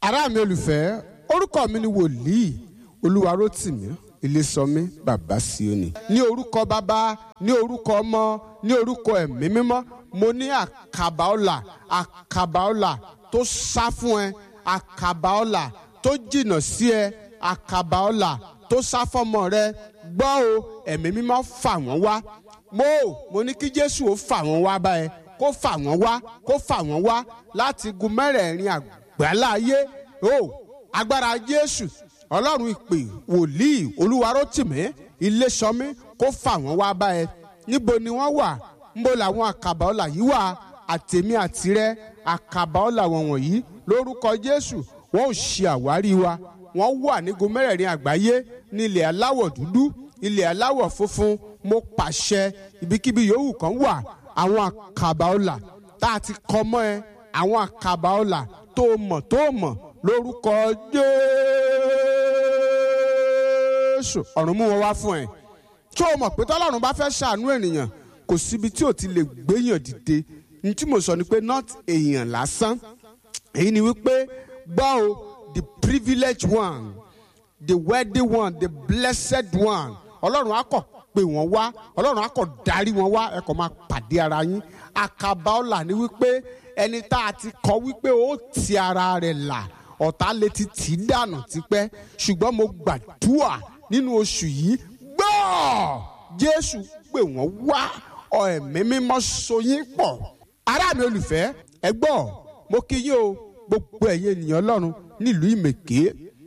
ará mi olùfẹ́ orúkọ mi ni wòlíì olúwarótìmí ilésọmí bàbá síónì ní orúkọ bàbá ní orúkọ ọmọ ní orúkọ ẹ̀mí mímọ́ mo ní àkàbà ọlà àkàbà ọlà tó sá fún ẹ àkàbà ọlà tó jìnnà sí ẹ àkàbà ọlà tó sá fọmọ rẹ gbọ́ o ẹ̀mí mímọ́ fà wọ́n wá mo mo ní kí jésù ó fà wọ́n wá báyẹn kó fà wọ́n wá kó fà wọ́n wá láti gun mẹ́rẹ̀ẹ̀rin àgbáláyé o agbára jésù ọlọ́run ìpè wòlíì olúwarótìmí iléṣọmí kó fà wọ́n wá báyẹn níbo ni wọ́n wà níbo làwọn àkàbà ọlà yìí wà àtèmi àtirẹ àkàbà ọlà wọn wọ̀nyí lórúkọ jésù wọn ò ṣe àwárí wa wọ́n wà nígun mẹ́rẹ̀ẹ̀rin àgbáyé ní ilẹ̀ aláwọ̀ dúdú ilẹ̀ aláwọ̀ funfun mo pàṣẹ ibikíbi yòówù kan wà àwọn àkàbà ọlà tá a ti kọ mọ́ ẹ àwọn àkàbà ọlà tó mọ̀ tó mọ̀ lórúkọ jésù ọ̀run mú wọn wá fún ẹ tó o mọ̀ pé tọ́lọ́run bá fẹ́ ṣàánú ènìyàn kò síbi tí ò ti lè gbéyàn dìde ní tí mo sọ ni pé not èèyàn lásán èyí ni wípé gbọ́ o the privileged one the wealthy one the blessed one ọlọ́run á kọ̀ pé wọ́n wá ọlọ́run á kọ̀ darí wọn wá ẹ kọ̀ máa pàdé ara yín àkàbà ọ̀là ni wípé ẹni tá a ti kọ wípé ó ti ara rẹ̀ là ọ̀tá lè ti tì í dànù tipẹ́ ṣùgbọ́n mo gbàdúrà nínú oṣù yìí gbọ́ jésù pé wọ́n wá ẹ̀mí mímọ́ so yín pọ̀ ará mi olùfẹ́ ẹ gbọ́ mo kí yín o gbogbo ẹ̀yin ènìyàn ọlọ́run nílùú ìmẹ̀ké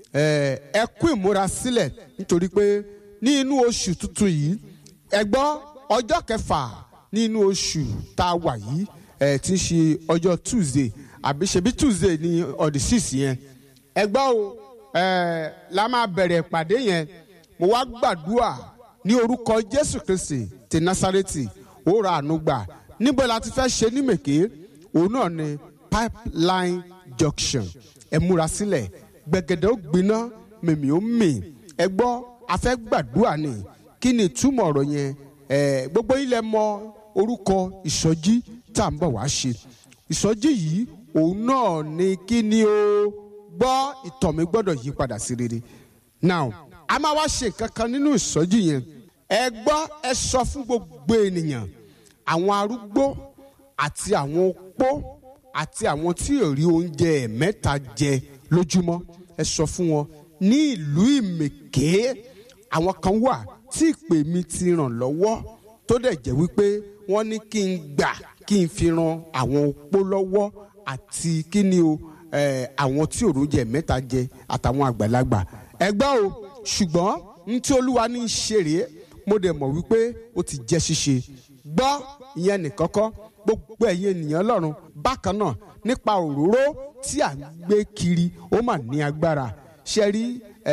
ẹ kú ìmúra sílẹ̀ nítorí pé ní inú oṣù tuntun yìí ẹ gbọ́ ọjọ́ kẹfà ní inú oṣù tá a wà yìí ẹ ti ń ṣe ọjọ́ tuesday àbí ṣebí tuesday ní ọdí six yẹn ẹ gbọ́ o ẹ la máa bẹ̀rẹ̀ ìpàdé yẹn mo wá gbàdúrà ní orúkọ jésù kristi ti násárẹ́tì ó ra àánú gbà níbo la ti fẹ́ ṣe ní mèké òun náà ni pipeline junction ẹ múra sílẹ̀ gbẹ̀gẹ̀dẹ̀ ó gbiná mèmí ó mì ẹ gbọ́ a fẹ́ gbàdúrà ni kí ni ìtumọ̀ ọ̀rọ̀ yẹn ẹ gbogbo ilẹ̀ mọ orúkọ ìsọjí tá à ń bọ̀ wá ṣe ìsọjí yìí òun náà ni kí ni o gbọ́ ìtàn mi gbọ́dọ̀ yí padà sí rere now a máa wá ṣe nǹkan kan nínú ìsọjí yẹn ẹ gbọ́ ẹ sọ fún gbogbo ènìyàn àwọn arúgbó àti àwọn opó àti àwọn tí ò rí oúnjẹ ẹ̀mẹ́ta jẹ lójúmọ́ ẹ sọ fún wọn ní ìlú ìmèké àwọn kan wà tí ìpè mi ti ràn lọ́wọ́ tó dẹ̀ jẹ́ wípé wọ́n ní kí n gbà kí n fi ran àwọn opó lọ́wọ́ àti kí ni o àwọn tí ò rí oúnjẹ ẹ̀mẹ́ta jẹ àtàwọn àgbàlagbà ẹ gbọ́ o ṣùgbọ́n n tí olúwa ní í ṣe rèé mo dẹ̀ mọ̀ wípé ó ti jẹ́ ṣíṣe gbọ́ ìyẹn nìkan kọ́ gbogbo ẹ̀yin ènìyàn lọ́run bákan náà nípa òróró tí à ń gbé kiri ó mà ní agbára ṣe rí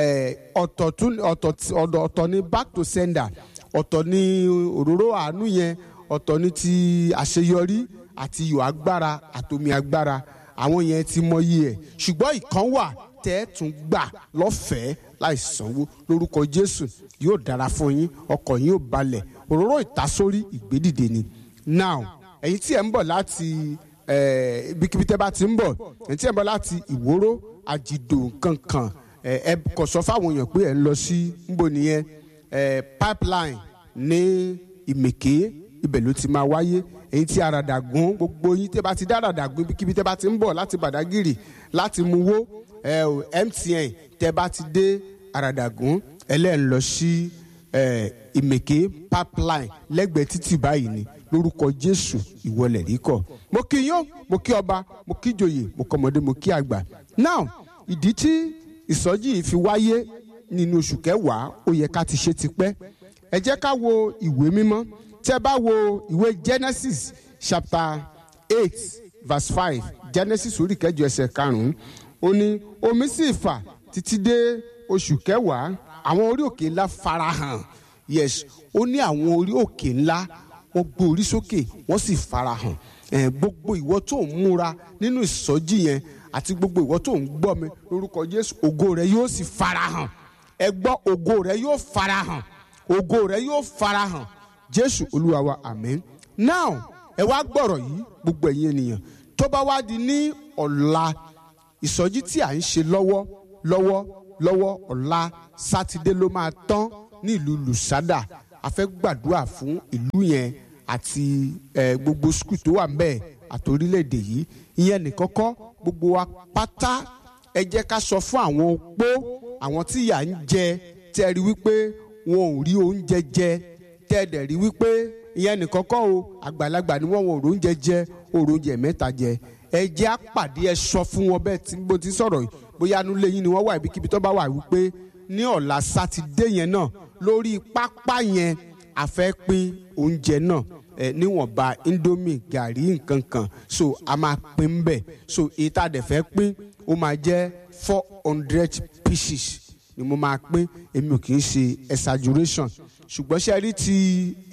ọ̀tọ̀ ní back to sender ọ̀tọ̀ ní òróró àánú yẹn ọ̀tọ̀ ní ti àṣeyọrí àti iyọ̀ agbára àtomi agbára àwọn yẹn ti mọyì ẹ̀ ṣùgbọ́n ìkan wà tẹ́ ẹ tún gbà lọ́fẹ̀ẹ́ láì sanwó lórúkọ jésù yóò dára fún yín ọkọ̀ yín yóò balẹ̀ òróró ìtasórí ìgbédìde ni now ẹ̀yin tí ẹ̀ ń bọ̀ láti ibikíbi tẹ́ bá ti ń bọ̀ ẹ̀yin tí ẹ̀ ń bọ̀ láti ìwóró àjìdò kankan ẹ kò sọ fáwọn èèyàn pé ẹ̀ ń lọ sí nbọ nìyẹn pipeline ní ìmèké ibẹ̀ ló ti máa wáyé ẹ̀yin tí àràdàgún gbogbo yín tẹ́ bá ti dá àràdàgún ibikíbi tẹ́ bá ti ń bọ̀ láti bàdágìrì láti muwó ẹ o mtn tẹ bá ti dé àràdàgún ẹlẹ́n lọ sí ìmèké pipeline lẹ́gbẹ̀ẹ́ títì báyìí ni lórúkọ jésù ìwọlẹ̀ rí kọ̀ mo kí yín mo kí ọba mo kí joyè mo kọ́ ọmọdé mo kí àgbà now ìdí tí ìsọjí yìí fi wáyé nínú oṣù kẹwàá ó yẹ ká ti ṣe tipẹ́ ẹ jẹ́ ká wo ìwé mímọ́ tẹ́ bá wo ìwé genesis chapter eight verse five genesis orí kẹjọ ẹsẹ̀ karùn-ún ó ní omi sì fà títí dé oṣù kẹwàá àwọn orí òkè ńlá farahàn yes ó ní àwọn orí òkè ńlá wọ́n gbé orí sókè wọ́n sì farahàn ẹ gbogbo ìwọ tó ń múra nínú ìsọjí yẹn àti gbogbo ìwọ tó ń gbọ́ mi lórúkọ jésù ògo rẹ yóò sì farahàn ẹ gbọ́ ògo rẹ yóò farahàn ògo rẹ yóò farahàn jésù olúwa wa àmín now ẹ wá gbọ́rọ̀ yìí gbogbo ẹ̀yin ènìyàn tó bá wá di ní ọ̀la ìsọjí tí à ń ṣe lọ́wọ́ lọ́wọ́ lọ́wọ́ ọ̀la sátidé ló máa tán ní ìlú lùsádà a fẹ́ gbàdúrà fún ìlú yẹn àti eh, gbogbo skul tó wà ńbẹ̀ àti orílẹ̀-èdè yìí ìyẹn nìkan kọ́ gbogbo wa pátá ẹ jẹ́ ká sọ fún àwọn opó àwọn tí ìyà ń jẹ tẹ́ ẹ rí wípé wọn ò rí oúnjẹ jẹ tẹ́ ẹ dẹ̀ rí wípé ìyẹn nìkan kọ́ o àgbàlagbà ni wọ́n wọn ò róúnjẹ jẹ òrò oúnjẹ mẹ́ta jẹ ẹ jẹ́ àpàdé ẹ sọ fún wọn bẹ́ẹ̀ tí bó ti sọ̀rọ̀ yìí bóyá inú lẹ́yìn ni wọ́n wà ibikíbi tó bá wà wípé ní ọ̀la sátidé yẹn náà lórí pápá yẹn a fẹ́ pín oúnjẹ náà ẹ níwọ̀nba indomie gàrí nǹkan kan so a máa pín bẹ́ẹ̀ so èyí tá a dẹ̀ fẹ́ pín ó máa jẹ́ four hundred pieces ni mo máa pín èmi ò kì í ṣe exaggeration ṣùgbọ́n ṣe rí ti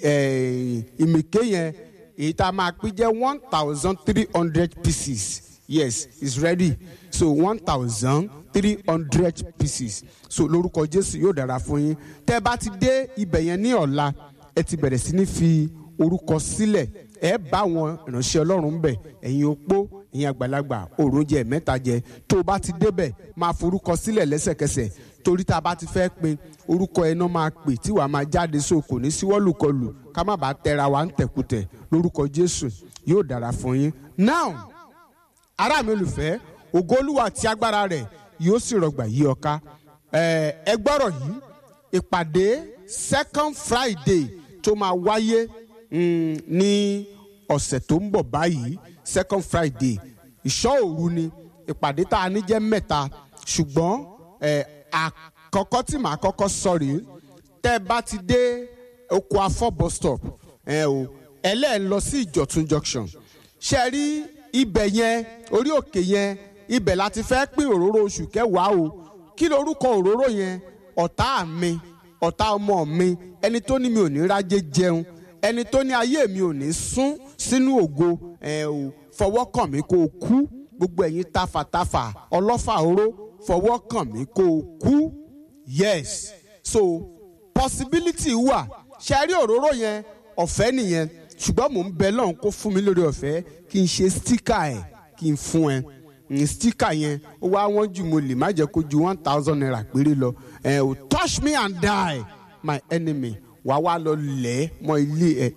ìmìké yẹn èyí tá a máa pín jẹ́ one thousand three hundred pieces yes it's ready so one thousand three hundred pieces so lórúkọ jésù yóò dára fún yín tẹ́ bá ti dé ibẹ̀ yẹn ní ọ̀la ẹ ti bẹ̀rẹ̀ sí ní fi orúkọ sílẹ̀ ẹ bá àwọn ìránṣẹ́ ọlọ́run bẹ̀ ẹ̀yin opó ẹ̀yin àgbàlagbà òròjẹ mẹ́ta jẹ tó o bá ti débẹ̀ máa forúkọ sílẹ̀ lẹ́sẹ̀kẹsẹ̀ torí tá a bá ti fẹ́ pin orúkọ ẹ̀ náà máa pè tí wàá máa jáde so kò ní síwọ́lùkọlù ká má bàa tẹra wa ń tẹ̀kùtẹ̀ lórúkọ jésù yóò dára fún yín now ará mi olùfẹ́ ògo olúwa àti agbára rẹ̀ yóò sì rọgbà yí ọ ká ẹ gbọ́rọ̀ yìí ìpàdé second friday tó máa wáyé ní ọ̀sẹ̀ tó ń bọ̀ báyìí second friday ìṣọ́ òru ni ìpàdé tá a ní jẹ́ mẹ́ta ṣùgbọ́n àkọ́kọ́ tí màá kọ́kọ́ sọ rèé tẹ́ ẹ bá ti dé oko afọ́ bus stop ẹ o ẹlẹ́ẹ̀ lọ sí ìjọ̀tún junction ṣe rí ibẹ̀ yẹn orí òkè yẹn ibẹ̀ láti fẹ́ pín òróró oṣù kẹwàá o kí lorúkọ òróró yẹn ọ̀tá mi ọ̀tá ọmọ mi ẹni tó ní mi ò ní rájé jẹun ẹni tó ní ayé mi ò ní sún sínú ògo ẹ ò fọwọ́ kàn mí kó o kú gbogbo ẹ̀yin tafàtafà ọlọ́fà oró fọwọ́ kàn mí kó o kú yes so possibility wà ṣe rí òróró yẹn ọ̀fẹ́ nìyẹn ṣùgbọ́n mò ń bẹ lọ́hùn kó fún mi lórí ọ̀fẹ́ kí n ṣe stika ẹ̀ kí n fún ẹ stika yẹn ó wá wọ́n jù mo lè má jẹ́ kó ju one thousand naira péré lọ ẹ ò touch me and die my enemy wà wá lọ lẹ̀ mọ́ ilé ẹ̀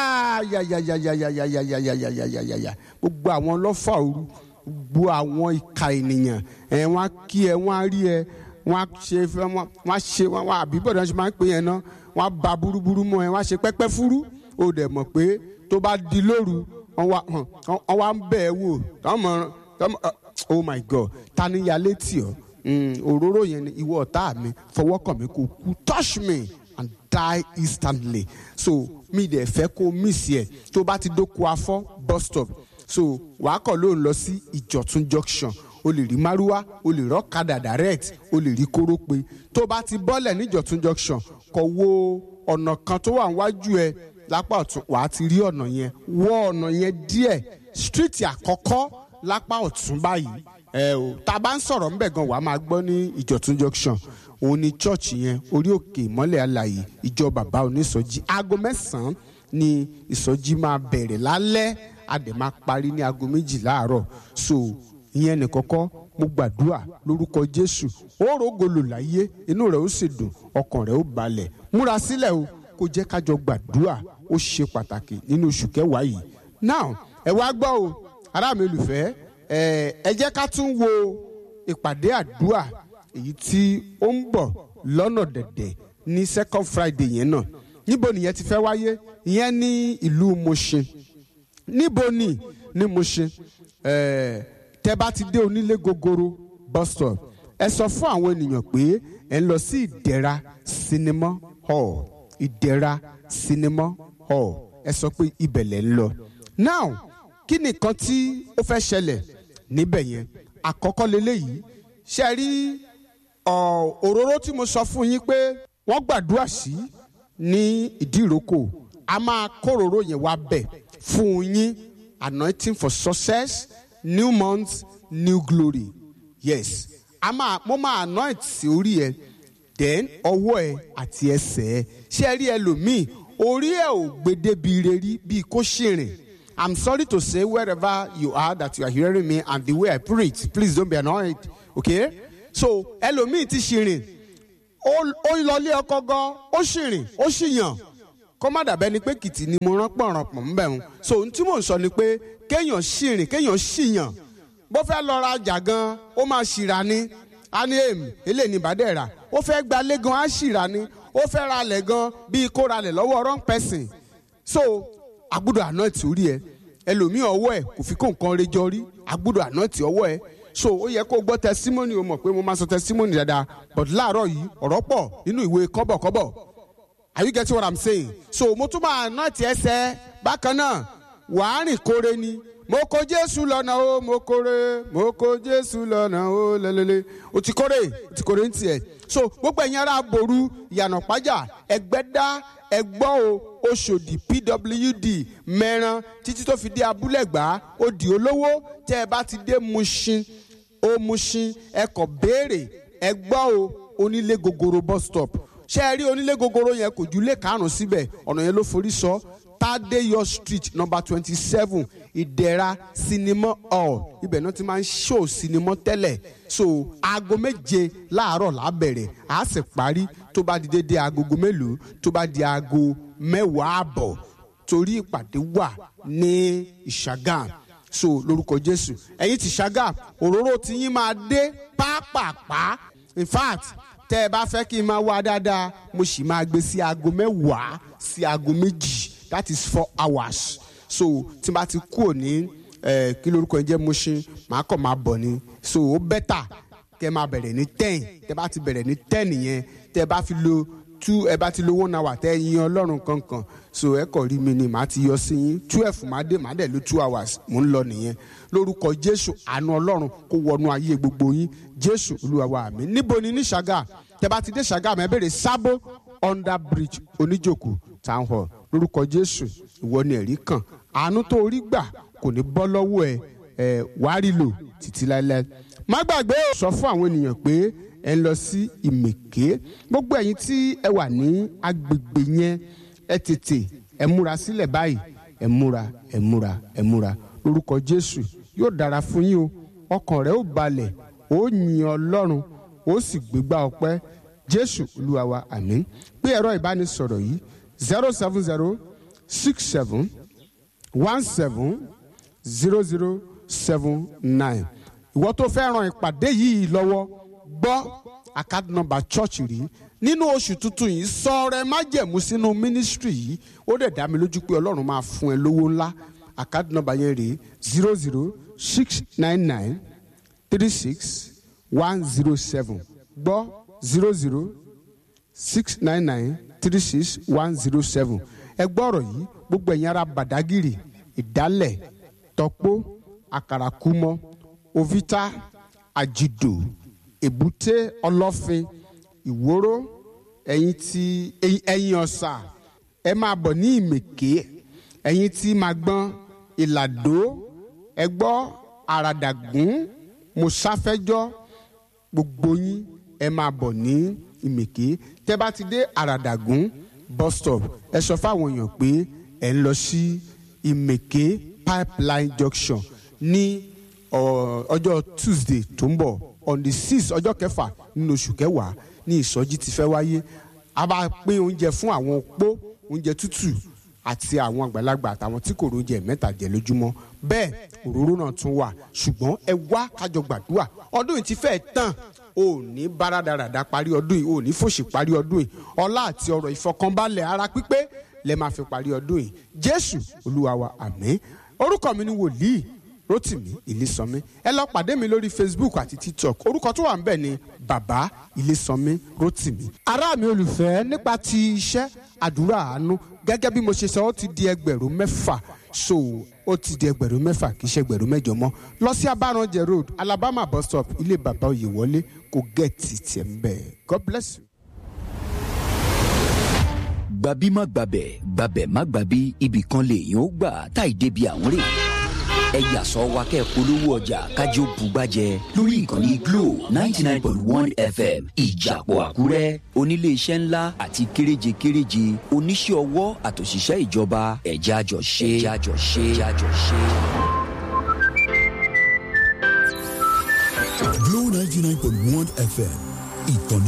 yayayayayayayayayayayaya gbogbo àwọn ọlọ́fà òru gbogbo àwọn ìka ènìyàn ẹ wọ́n á kí ẹ wọ́n á rí ẹ wọ́n á ṣe wọ́n á ṣe wọ́n á àbí bọ̀dọ̀ ṣe máa ń pè yẹn náà wọ́n á ba burúburú mọ́ ẹ wọ́n á ṣe pẹ́pẹ́ fúrú ó dẹ̀ mọ̀ pé tó bá di lóru wọ́n wá ń bẹ̀ ẹ́ wò tọ́mọ oh my god ta ni ya létí ọ òróró yẹn ni ìwọ ọ̀tá mi fọwọ́ kàn mí kó kú touch me and die instantly so mi dẹ̀ fẹ́ kó miss yẹ tó bá ti dóko afọ́ bus stop so wàá kọ̀ ló ń lọ sí ìjọ̀tún junction o lè rí márúwá o lè rọ́kadà direct o lè rí kórópè tó bá ti bọ́lẹ̀ níjọ̀tún junction kọ̀ wo ọ̀nà kan tó wà níwájú ẹ lápá ọ̀tún wàá ti rí ọ̀nà yẹn wọ ọ̀nà yẹn díẹ̀ street àkọ́kọ́ lápá ọ̀tún báyìí ẹ o tá a bá ń sọ̀rọ̀ ńbẹ̀ gan wàá máa gbọ́ ní ìjọ̀tún junction òun ni church yẹn orí òkè ìmọ́lẹ̀ alàyè ìjọ bàbá onísọjí aago mẹ́sàn-án ni ìsọjí máa bẹ̀rẹ̀ lálẹ́ a dẹ̀ máa parí ní aago méjì láàárọ̀ so ìyẹn nìkọ́kọ́ mo gbàdúrà lórúkọ jésù ó rògolo láyé inú rẹ̀ ó sì dùn ọkàn rẹ̀ ó balẹ̀ múra sílẹ̀ o kó jẹ́ kájọ gbàdúrà ó ṣe pàtàkì nínú oṣù kẹwàá yìí now ẹ wá gbọ́ o ará mi olùfẹ́ ẹ jẹ́ ká tún wo ìpàdé àdúrà èyí tí ó ń bọ̀ lọ́nà dẹ̀dẹ̀ ní second friday yẹn náà níbo nìyẹn ti fẹ́ wáyé ìyẹn ní ìlú Mushin níbo ni ní Mushin tẹ́ bá ti dé onílé gogoro bus stop ẹ sọ fún àwọn ènìyàn pé ẹ ń lọ sí ìdẹ̀ra cinema hall ìdẹ̀ra cinema hall ẹ sọ pé ibẹ̀ lẹ̀ ń lọ now kí nìkan tí ó fẹ́ ṣẹlẹ̀ níbẹ̀ yẹn àkọ́kọ́ leléyìí ṣe rí òróró tí mo sọ fún yín pé wọ́n gbàdúrà sí ní ìdíròkò a máa kóróró yẹn wá bẹ̀ fún yín anointing for success new month new glory yes a máa mo máa anoint sí orí ẹ then ọwọ́ ẹ àti ẹsẹ̀ ẹ ṣé ẹ rí ẹlòmíì orí ẹ ò gbé débi ire rí bíi kó ṣìrìn i'm sorry to say wherever you are that you are hearing me and the way i preach please don't be annoyed okay so ẹlòmíì ti ṣìrìn ó ń lọlé ọkọ gan ó ṣìrìn ó ṣìyàn kó má dàbẹ́ ni pé kìtì ni mo rán pọ̀nrán pọ̀ ń bẹ̀ wọn so ohun tí mò ń sọ ni pé kéèyàn ṣìrìn kéèyàn ṣìyàn bó fẹ́ lọ ra ọjà gan ó máa ṣìrà ni a ní èmi eléyìí ní ìbàdàn rà ó fẹ́ gbalé gan á ṣìrà ni ó fẹ́ ra alẹ̀ gan bíi kó ra alẹ̀ lọ́wọ́ wrong person so agbúdọ̀ àná ti orí ẹ ẹlòmíì ọwọ́ ẹ kò fi kó nǹkan rejọ rí agbúdọ̀ àná ti ọwọ́ ẹ so ó yẹ kó gbọ́ testimony o mọ̀ pé mo máa sọ testimony dáadáa but láàárọ̀ yìí ọ̀rọ̀ pọ̀ nínú ìwé kọ́bọ̀kọ́bọ̀ are you getting what i'm saying so mo tún máa àná ti ẹsẹ̀ bákan náà wàá rìn kóre ni mo kó jésù lọ́nà o mo kórè mo kó jésù lọ́nà o lẹ́lẹ́lẹ́ o ti kórè o ti kórè ń tiẹ̀ so gbogbo ẹ̀yin ará boru ìyànà pàjá ẹgbẹ́dá ẹgbọ́ o oṣòdì pwd mẹ́ran títí tó fi dé abúlẹ̀gbá ó di olówó tẹ́ ẹ bá ti dé mushin ó mushin ẹ kọ̀ béèrè ẹgbọ́ o onílé gogoro bus stop ṣé ẹ rí onílé gogoro yẹn kò ju lé karùn-ún síbẹ̀ ọ̀nà yẹn ló forí sọ Tadeyo street number twenty seven ìdẹ̀ra sinimá hall ibẹ̀ náà ti máa ń ṣó sinimá tẹ́lẹ̀ so aago méje láàárọ̀ lábẹ̀rẹ̀ a sì parí tó bá di dédé agogo mélòó tó bá di aago mẹ́wàá àbọ̀ torí ìpàdé wà ní ìṣàgàm so lórúkọ jésù ẹ̀yin ti ṣàgàm òróró tí yín máa dé pápápá in fact tẹ́ ẹ bá fẹ́ kí n máa wá dáadáa mo sì máa gbé sí aago mẹ́wàá sí aago méjì that is four hours so tí n bá ti kúrò ní kí lórúkọ yẹn jẹ́ Mushin màá kàn máa bọ̀ ni so ó bẹ́tà kẹ́ máa bẹ̀rẹ̀ ní ten tẹ́ bá ti bẹ̀rẹ̀ ní ten yẹn tẹ́ bá fi lo two ẹ bá ti lo one hour tẹ́ yin ọlọ́run kankan so ẹ kọ̀ rí mi ni màá ti yọ sí yín twelve máa dé màá dẹ̀ lo two hours mò ń lọ nìyẹn lórúkọ jésù àánú ọlọ́run kó wọnú ayé gbogbo yín jésù olúwa wa mi níbo ni ní ṣàgà tẹ́ bá ti dé ṣàgà mẹ́ bèrè sábó under bridge oníjòkó town hall lórúkọ jésù ìwọ ni ẹ̀rí kan àánú tó rí gbà kò ní bọ́ lọ́wọ́ ẹ ẹ wàá rí lò títí láéláé má gbàgbé sọ fún àwọn ènìyàn pé ẹ ń lọ sí ìmèké gbogbo ẹ̀yin tí ẹ wà ní agbègbè yẹn ẹ tètè ẹ múra sílẹ̀ báyìí ẹ múra ẹ múra ẹ múra lórúkọ jésù yóò dára fún yín o ọkàn rẹ ó balẹ̀ ó yin ọlọ́run ó sì gbégbá ọpẹ́ jésù olúwa wa àmín pé ẹ̀rọ ìbánisọ̀rọ̀ yìí zero seven zero six seven one seven zero zero seven nine ìwọ tó fẹ́ ran ìpàdé yìí lọ́wọ́ gbọ́ àkáàdì nọ́mbà chọ́ọ̀chì rí nínú oṣù tuntun yìí sọ rẹ májẹ̀mú sínú mínísítírì yìí ó dẹ̀ dá mi lójú pé ọlọ́run máa fún ẹ lówó ńlá àkáàdì nọ́mbà yẹn rèé zero zero six nine nine three six one zero seven gbọ́ zero zero six nine nine three six one zero seven ẹ gbọ́ ọ̀rọ̀ yìí gbogbo ẹ̀yin ará Badagiri ìdálẹ̀ tọ́pó àkàràkùmọ̀ ovita àjìdò èbúté ọlọ́fin ìwóró ẹ̀yin tí ẹ̀yin ọ̀sà ẹ máa bọ̀ ní ìmèké ẹ̀yin tí máa gbọ́n ìlàdó ẹ gbọ́ àràdàgún mùsáfẹ́jọ́ gbogbo yín ẹ máa bọ̀ ní ìmèké tẹ́ bá ti dé àràdàgún bus stop ẹ sọ fáwọn èèyàn pé ẹ ń lọ sí ìmèké pipeline junction ní ọjọ́ tuesday tó ń bọ̀ on the six ọjọ́ kẹfà nínú oṣù kẹwàá ní ìsọjí ti fẹ́ wáyé a bá pín oúnjẹ fún àwọn opó oúnjẹ tútù àti àwọn àgbàlagbà àtàwọn tí kò róúnjẹ mẹ́ta jẹ lójúmọ́ bẹ́ẹ̀ òróró náà tún wà ṣùgbọ́n ẹ wá kájọ gbàdúrà ọdún yìí ti fẹ́ tán o ní báradàràdà parí ọdún yìí o ní fòṣì parí ọdún yìí ọlá àti ọrọ̀ ìfọkànbalẹ̀ ara pípé lẹ máa fi parí ọdún yìí jésù olúwa wa àmín orúkọ mi ni wòlíì rotimi ilésànmí ẹ lọ pàdé mi lórí facebook àti tiktok orúkọ tó wà ń bẹ̀ ni bàbá ilésànmí rotimi. ará mi olùfẹ́ nípa ti iṣẹ́ àdúrà àánú gẹ́gẹ́ bí mo ṣe sọ ó ti di ẹgbẹ̀rún mẹ́fà so ó ti di ẹgbẹ̀rún mẹ́fà kì í ṣe ẹgbẹ̀rún mẹ́jọ mọ́ lọ sí abáranjẹ road alabama bus stop ilé bàbá oyèwọlé kò gẹ̀ẹ́tì tiẹ̀ ń bẹ̀ god bless you gbàbí má gbàbẹ̀ gbàbẹ̀ má gbàbí ibì kan lèèyàn ó gbà táì débi àwọn rè ẹ yàsọ wa kẹ́ polówó ọjà kájọ bùgbàjẹ lórí ìkànnì glo ninety nine point one fm ìjàpọ̀ àkúrẹ́ oníléeṣẹ́ ńlá àti kéréje kéréje oníṣẹ́ ọwọ́ àtòṣìṣẹ́ ìjọba ẹ̀já jọ ṣe ẹ̀já jọ ṣe ẹ̀já jọ ṣe. Glow 99.1 FM ìkànnì